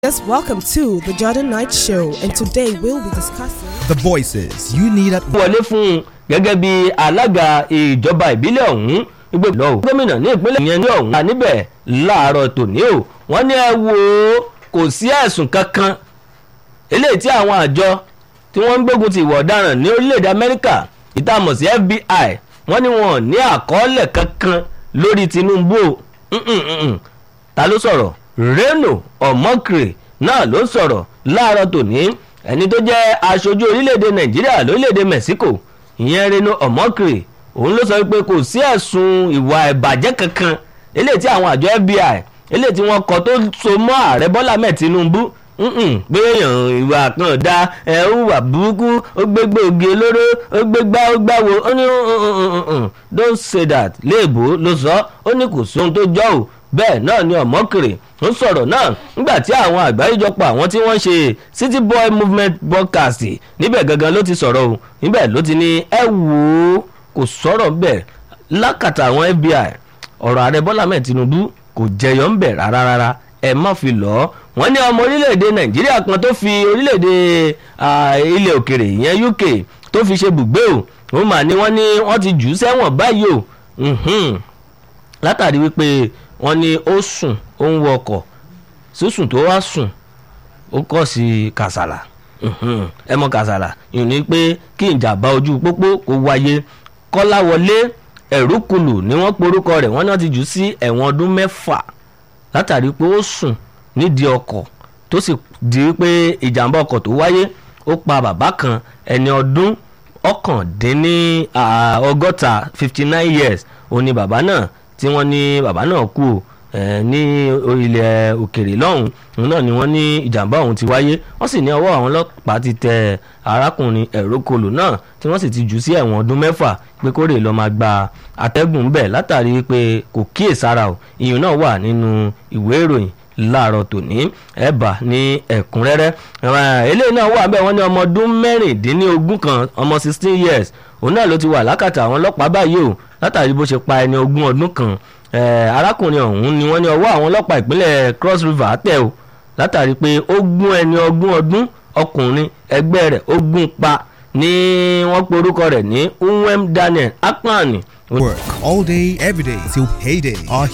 Yes, welcome to the Jordan Knight Show, and today we'll be discussing. The voices you need at wọlé fún un gẹ́gẹ́ bí alága ìjọba ìbílẹ̀ ọ̀hún gbogbo lọ́wọ́ gómìnà ní ìpínlẹ̀ yẹn ní ọ̀hún wà níbẹ̀ láàárọ̀ tòní o wọ́n ní ẹ wo kò sí ẹ̀sùn kankan eléyìí tí àwọn àjọ tí wọ́n ń gbógun ti ìwà ọ̀daràn ní orílẹ̀-èdè amẹ́ríkà ìtààmọ̀ sí fbi wọ́n ní wọn ò ní àkọọ́lẹ̀ kankan lórí tinubu o Mm-mm-mm. ta ló sọ̀rọ̀ reno omokre náà ló sọ̀rọ̀ láàárọ̀ tòní ẹni tó jẹ́ aṣojú orílẹ̀-èdè nàìjíríà lórílẹ̀-èdè mexico ìyẹn reno omokre òun ló sọ pé kò sí ẹ̀sùn ìwà ìbàjẹ́ kankan eléyìí tí àwọn àjọ fbi eléyìí tí wọ́n kọ tó so mọ́ ààrẹ bọ́lá mẹ́ẹ̀ tinubu pé èèyàn ìwà kan da ẹ̀ ń wà burúkú ó gbégbé oge olóró ó gbégbá ó gbáwo ó ní don't say that léèbó ló sọ ó ní kò sóhun tó jọ ò bẹ́ẹ̀ náà ni ọ̀mọ́kèrè ń sọ̀rọ̀ náà nígbà tí àwọn àgbáríjọpọ̀ àwọn tí wọ́n ṣe city boy movement broadcast níbẹ̀ gangan ló ti sọ̀rọ̀ o níbẹ̀ ló ti ní ẹ wò ó kò sọ̀rọ̀ bẹ́ẹ̀ lákàtà àwọn fbi ọ̀rọ̀ ààrẹ bọ́lá mẹ́ẹ̀ tinubu kò jẹyọ ń bẹ̀ rárá rárá ẹ má fi lọ́ wọ́n ní ọmọ orílẹ̀-èdè nàìjíríà kan tó fi orílẹ̀-èdè ilẹ̀ òkèrè ìyẹn uk tó fi ṣe bùgbé o wọ́n mà ní wọ́n ní wọ́n ti jù ú sẹ́wọ̀n báyìí o látàrí wípé wọ́n ní ó sùn ó ń wọkọ̀ sísùn tó wá sùn ó kọ̀ sí kàsàlà ẹ mọ kàsàlà yìí ni pé kí ìjàmbá ojú pópó kó wáyé kọ́láwọlé ẹ̀rúkùlù ni wọ́n porúkọ rẹ̀ wọ́n náà ti jù sí ẹ̀wọ̀n ọdún mẹ́fà látàrí pé ó sùn nídìí ọkọ̀ tó sì di pé ìjàmbá ọkọ̀ tó wáyé ó pa bàbá kan ẹni ọdún ọ̀kàndínní ọgọ́ta fifty nine years òun ni bàbá náà tí wọ́n ní bàbá náà kú o ní ilẹ̀ òkèrè lọ́hùn òun náà ni wọ́n ní ìjàmbá ọ̀hún ti wáyé wọ́n sì ní ọwọ́ àwọn ọlọ́pàá ti tẹ arákùnrin ẹ̀rókòlò náà tí wọ́n sì ti jù sí ẹ̀wọ̀n ọdún mẹ́fà pé kórè lọ́ọ́ máa gba àtẹ́gùn bẹ̀ látàrí pé kò kíyèsára o ìyẹn náà wà nínú ìwé ìròyìn láàárọ̀ tòní ẹ̀bà ní ẹ̀kúnrẹ́rẹ́ eléyìí náà wà bẹ́ẹ̀ wọ́n ní ọmọ ọdún mẹ́rìndínlógún kan ọmọ sixteen years òun náà ló ti wà lákàtà àwọn ọlọ́pàá báyìí o látàrí bó ṣe pa ẹni ogún ọdún kan arákùnrin ọ̀hún ni wọ́n ní ọwọ́ àwọn ọlọ́pàá ìpínlẹ̀ cross river tẹ̀ o látàrí pé ó gún ẹni ogún ọdún ọkùnrin ẹgbẹ́ rẹ̀ ó gún pa ní wọ́n pe orúkọ rẹ̀ ní nwem daniel akpan. work all day, every day till payday. Our